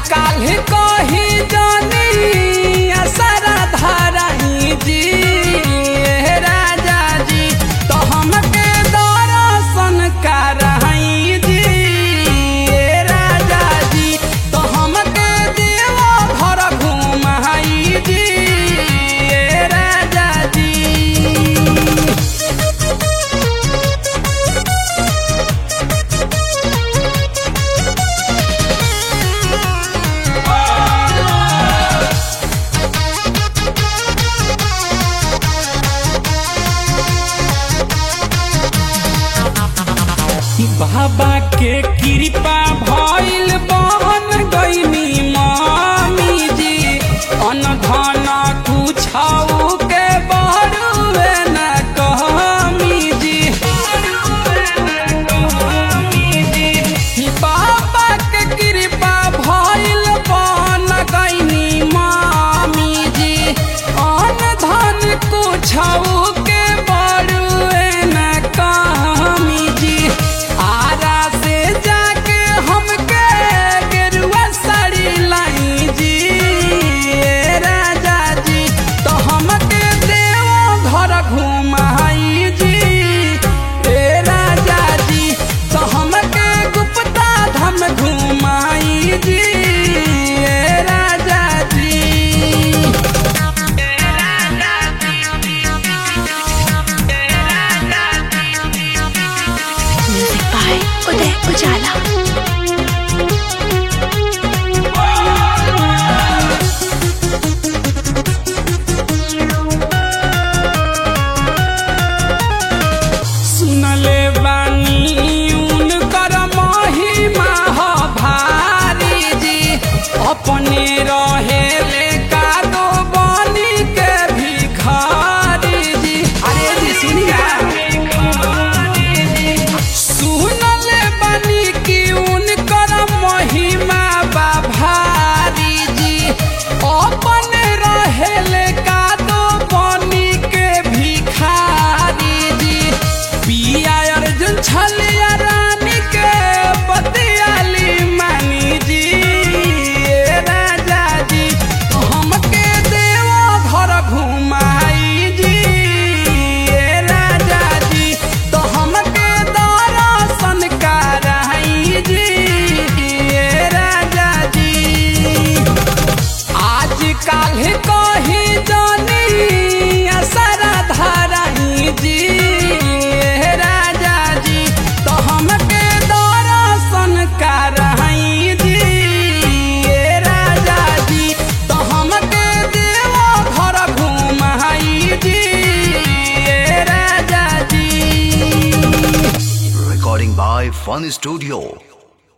काल्ह कही जानी असरा धाराई जी ए राजा जी तो हमके दर्शन कराई जी ए राजा जी तो हमके देव घर घुमाई जी ए राजा जी बाबा के कृपा भइल बन गईनी मामी जी अन धन कुछौ के बरुए न कहमी जी बाबा के कृपा भइल बन गईनी मामी जी अन धन कुछौ के बरुए न कहमी जी आरा से जाके हमके गेरुआ साड़ी लाई जी ए राजा जी तो हमके देव घर घुमाई जी ए राजा जी तो हमके गुप्ता धाम घुमाई जी ए राजा जी म्यूजिक बाय उदय उजाला सुनले बानी उनकर महिमा ह भारी जी अपने रहेले कादो बनी के भिखारी जी अरे जी सुनिया सुनले बानी कि उनकर महिमा बा भारी जी अपने रहेले कादो बनी के भिखारी जी पिया अर्जुन छलिया रानी के बतियाली मानी जी ए राजा जी हमके देव घर घुमाई जी ए राजा जी तो हमके दर्शन कराई जी ए राजा जी आज काल्ह कही जानी असरा धाराई जी ए राजा जी तो हमके दर्शन कराई जी ए राजा जी तो हमके देव घर घुमाई जी ए राजा जी Recording by Fun Studio.